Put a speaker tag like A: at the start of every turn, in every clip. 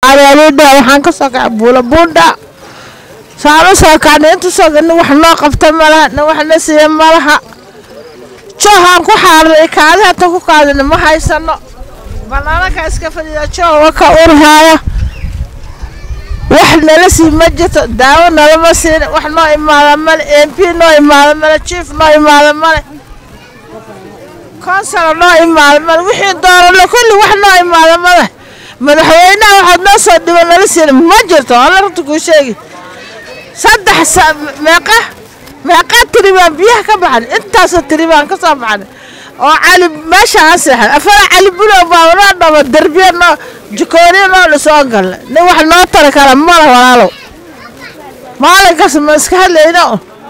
A: qaadaalidha waxaan ka soo kacay buula buundha saama soo kacnay inta soo nin wax noo qabta malaha nin wax na siiya malaha joohaan ku xaarnay kaadi hata ku kaadina ma haysano banaanaka iska fadhiya joo waka urhaaya wax nala sii ma jirto daawo nalama siin wax noo imaada male mp noo imaada male jief noo imaada male konsala noo imaada male wixii doorano kulli wax noo imaada male madaxweynaha waxaad noo soo dhiba nala siin ma jirto alla runta kuu sheegi saddex meeqa meeqa tiri baan biyaha ka baxan intaasoo tiri baan ka soo baxan oo cali meesha aan seexan afara cali bulow baa noo dhamo derbiya noo jikooniya noo dhisoo galna nin wax noo tari kara mala walaalow maalinkaas ma iska hadlayno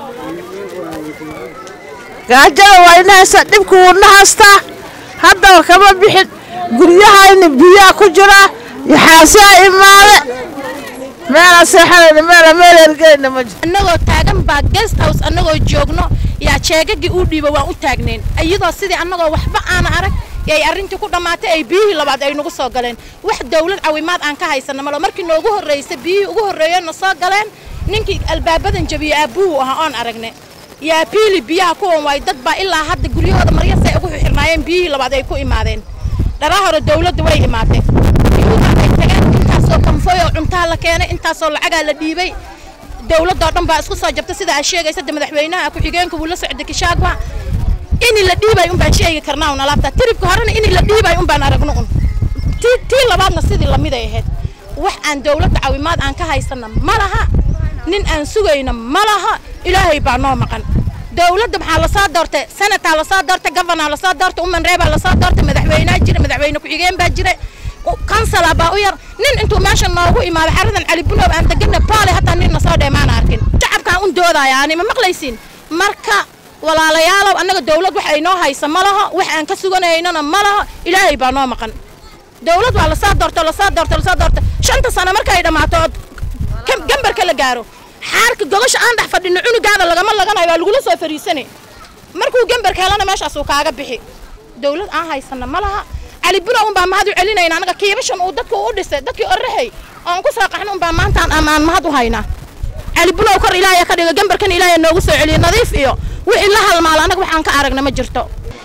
A: gaajada waa ina haysta dhibku wuuna haystaa haddaba kama bixin guryahayna biyaa ku jiraa yaxaasiyaa imaade meelaan seexanayna meela meel ergeyna ma jiro
B: annagoo taagan baa guest house annagoo joogno yaa jeegagii uu dhiiba waan u taagnayn iyadoo sidii annagoo waxba aana arag ay arrintii ku dhammaatay ay biyihii labaad ay nagu soo galeen wax dawlad cawimaad aan ka haysana malo markii noogu horraysay biyihii ugu horreeyana soo galeen ninkii albaabadan jabiye aabuhu ahaa oon aragne yaa biili biyaha kuwan waay dad baa ilaa hadda guryahooda maryasay ugu xirnaayeen biyihii labaad ay ku imaadeen dharaa hore dawladda way imaatay biyuuha ay tageen intaasoo kanfoy oo cuntaa la keenay intaasoo lacagaa la dhiibay dawladoo dhan baa isku soo jabta sida aad sheegaysa de madaxweynaha ku-xigeenka wuu la socday kishaagba ini la dhiibay un baan sheegi karnaa un alaabta tiribka horena ini la dhiibay un baan aragno un tii tii labaadna sidii lamiday ahayd wax aan dawladda cawimaad aan ka haysana ma laha nin aan sugayna ma laha ilaahay baa noo maqan dawladda maxaa lasoo doortay senataa lasoo doortay govanaa lasoo doortay uman reebaa lasoo doortay madaxweynea jira madaxweyne ku-xigeen baa jira kansala baa u yar nin intuu meesha noogu imaado xaradan cali bunow aan degana baale hataa ninna soo dheemaan arkin shacabkaan un doodaya ani ma maqlaysiin marka walaalayaalow annaga dawlad wax ay noo haysa ma laho wax aan ka suganaynana ma laho ilaahay baa noo maqan dawlad waa lasoo doorto lasoo doorto lasoo doorto shanta sano markay dhammaato ood gambarka la gaaro xaarka gogosha aan dhex fadhino cunugaada lagama laganayo waa lagula soo fariisanay markuu gambarka helana meeshaasuu kaaga bixi dawlad aan haysana ma laha cali bunow un baa mahad u celinayna anaga kiibashan uu dadku u dhisay dadkii oraxay oon ku soo qaxno un baa maantaan amaan mahad u haynaa cali bunow kor ilaahaya ka dhigo gambarkan ilaahaya noogu soo celiyo nadiif iyo wixii la halmaalo anaga waxaan ka aragna ma jirto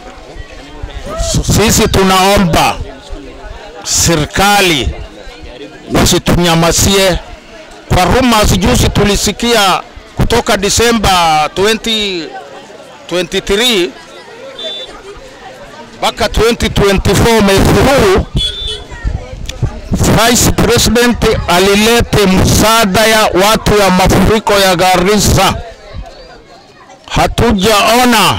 C: sisi tunaomba serikali wasitunyamasie kwa rumors juzi tulisikia kutoka Disemba 2023 mpaka 2024 mwezi huu Vice President alilete msaada ya watu ya mafuriko ya Garissa. Hatujaona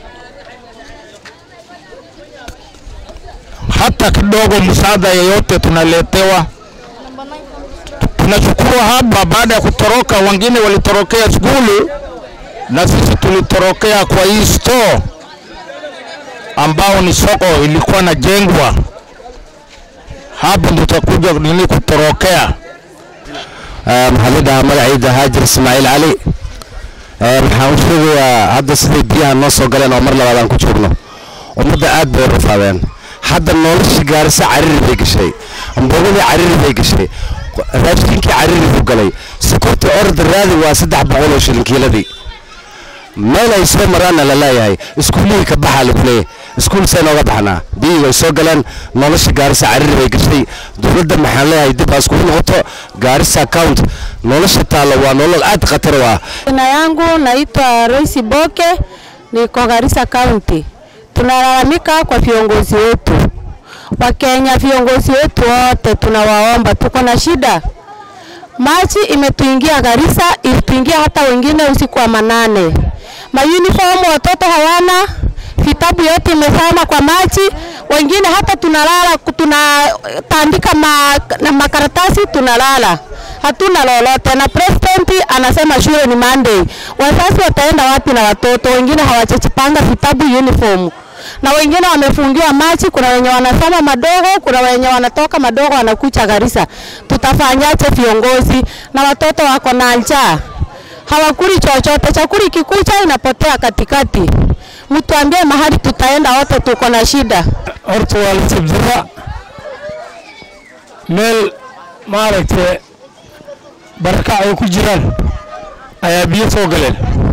C: hata kidogo msaada yeyote tunaletewa. Tunachukua hapa baada ya kutoroka, wengine walitorokea skuli na sisi tulitorokea kwa hii store ambao ni soko ilikuwa najengwa hapo, ndio tutakuja nini kutorokea.
D: maxamida magacayda haajir ismaaciil cali waxaan u sheegayaa hadda siday biyaha noo soo galeen oo mar labaad aan ku joogno ummadda aad bay u rafaadeen hadda noloshii gaarisa cariri bay gashay ambogadii cariri bay gashay raashinkii cariri buu galay sokortii orda raadi waa saddex boqol oo shilin kiiladii meel ay soo maraanna la leeyahay iskuullihii ka baxaa lagu leeyahay iskuul see nooga baxnaa biyihii way soo galeen nolosha gaarisa cariri bay gashay dowladda maxaan leeyahay dib aa iskugu noqoto gaarisa account nolosha taalo waa nolol aad khatar u ah
E: Jina yangu naitwa Royce Boke, niko Garissa County. Tunalalamika kwa viongozi wetu wa Kenya, viongozi wetu wote tunawaomba, tuko na shida. Maji imetuingia Garissa, ilituingia hata wengine usiku wa manane. Mauniform watoto hawana, vitabu yote imezama kwa maji, wengine hata tunalala tunatandika ma, na makaratasi tunalala hatuna lolote, na president anasema shule ni Monday. Wazazi wataenda wapi na watoto? Wengine hawajachipanga vitabu uniform, na wengine wamefungiwa maji. Kuna wenye wanasoma madogo, kuna wenye wanatoka madogo wanakucha Garissa. Tutafanyaje viongozi? Na watoto wako na njaa, hawakuli chochote, chakula ikikucha inapotea katikati. Mtuambie mahali tutaenda, wote tuko na shida.
C: horta waa la sibdira meel
F: maaragtay barakac ay ku jiraan ayaa biyo soo galeen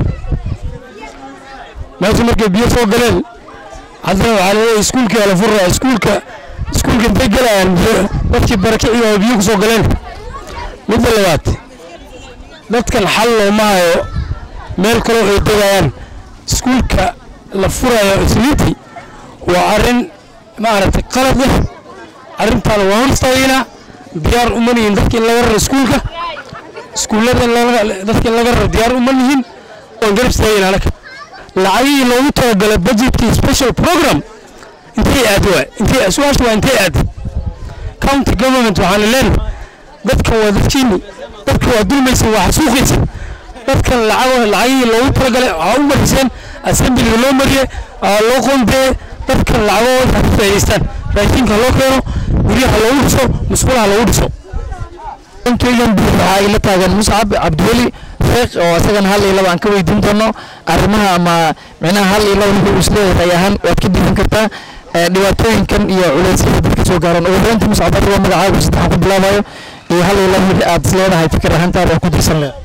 F: meesha markay biyo soo galeen haddana waxaa laleeyahay iskuulkii ala furraa iskuulka iskuulka intay galayaan biyo dadkii barakicii oo biyo ku soo galeen midda labaad dadkan xal looma hayo meel kaloo ay degayaan iskuulka la furayo isniintii waa arrin maaragtay qalad ah arrintaan waa hor istaagaynaa diyaar uma nihin dadkii laga raro iskuulka iskuullada dadkii laga raro diyaar uma nihin waan garab istaagaynaa anaga lacagihii loogu talagalay budgetkii special program intay aad waa intay su-aasha waa intay aad county government waxaan leenahay dadkan waa dadkiini dadka waa dulmaysa waa xasuuqaysa dadkan lacag lacagihii loogu talagalay waxaa u mariseen assemblyga loo mariyey aa loo qoondee dadkan lacagahooda ha ka faa'idaystaan raashinka loo keeno guryaha loogu dhiso musqulaha loogu dhiso
G: keygan buur waxaa ila taagan muscab cabdiweli sheekh oo isagana hal iyo laba aan ka weydiin doono arrimaha ama micnaha hal iyo laba ninka isleeyahay ahaan waad ka dhiiban kartaa dhibaatooyinkan iyo culeysyada dadka soo gaaran ugu horeynta muscab adiga magacaaga saddexan ku bilaabayo iyo hal iyo laba wixii aad isleedahay fikir ahaantaada oo ku dirsan leh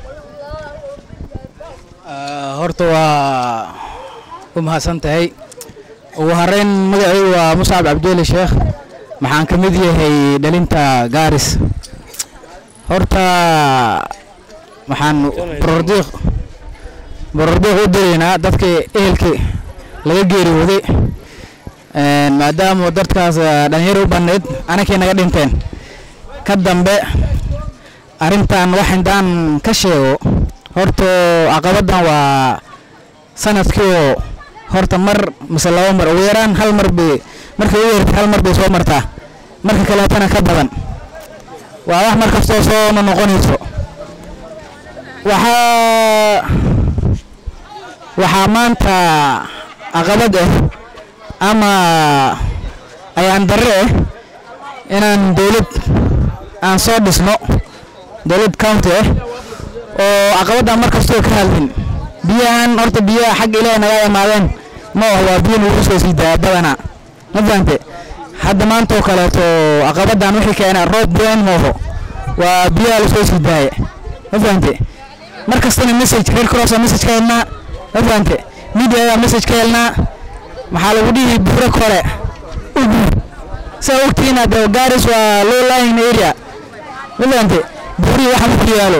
H: horta waa u mahadsan tahay ugu horeyn magacaygu waa muscab cabdiweli sheekh maxaan ka mid yahay dhalinta gaaris horta waxaan borordiiq borordiiq u diraynaa dadkii ehelkii laga geeriyooday maadaama dadkaas dhalinyaro u bannayd anakii naga dhinteen ka dambe arrintan wax intaan ka sheego horta caqabaddan waa sanadkii oo horta mar mise laba mar ugu yaraan hal mar bay markay ugu yartay hal mar bay soo martaa marka kaleetana ka badan waa wax mar kastoo soo noqonayso waxaa waxaa maanta caqabad ah ama ayaan darre ah inaan dowlad aan soo dhisno dowlad county ah oo caqabaddan mar kastoo ka hadlin biyahan horta biyaha xagga ilaahay naga imaadeen ma ah waa biyo nagu soo sii daa badanaa ma fahante hadda maanta oo kaleeto caqabaddan wixii keena roob been mooho waa biyaha lasoo sii daaya ma fahante mar kastana message reer crossaa message ka helnaa ma fahante mediadaa message ka helnaa maxaa lagu dhihi buuro kore ugu saa ogtihiin hadda gaaris waa low lying area ma fahante buurihii waxa ku yaalo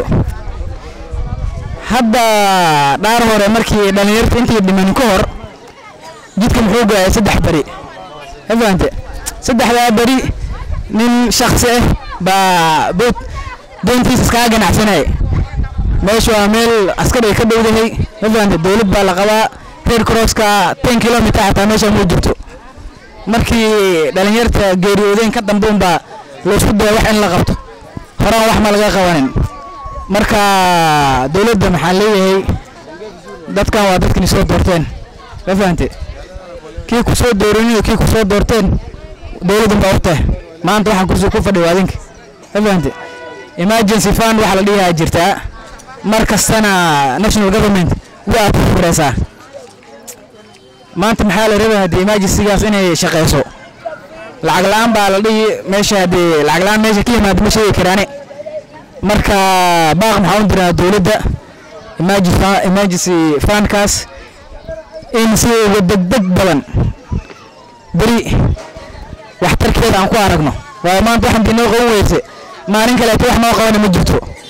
H: hadda dhaar hore markii dhalinyarta intii dhimanin ka hor jidka muxuu go'ay saddex beri ma fahante saddexdaa beri nin shaksi ah baa bood doontiisa iskaga ganacsanaya meesha waa meel askar ay ka dhowdahay ma fahante dowlad baa la qabaa reer crosska ten kilometer xataa meesha muu jirto markii dhalinyarta geeriyoodeen ka dambe unbaa laysku daya wax in la qabto horaan wax ma laga qabanin marka dowladda maxaan leeyahay dadkan waa dadkani soo doorteen ma fahante kii ku soo dooranin kii ku soo doorteen dowladdan baa urtah maanta waxaan kursi ku fadhiyo adinka ma fahante emergency fund waxa la dhigaa jirtaa mar kastana national government waa ku fureysaa maanta maxaa la rabaa haddii emergencygaas inay shaqeyso lacag la-aan baa la dhihi meesha haddii lacag la-aan meesha ka yimaado ma sheegi karaane marka baaq maxaa u diraa dowladda emergency fundkaas in si uga degdeg badan beri waxtarkeeda aan ku aragno waayo maanta waxaan dinoo qaban weyse maalin kaleeto wax noo qabana ma jirto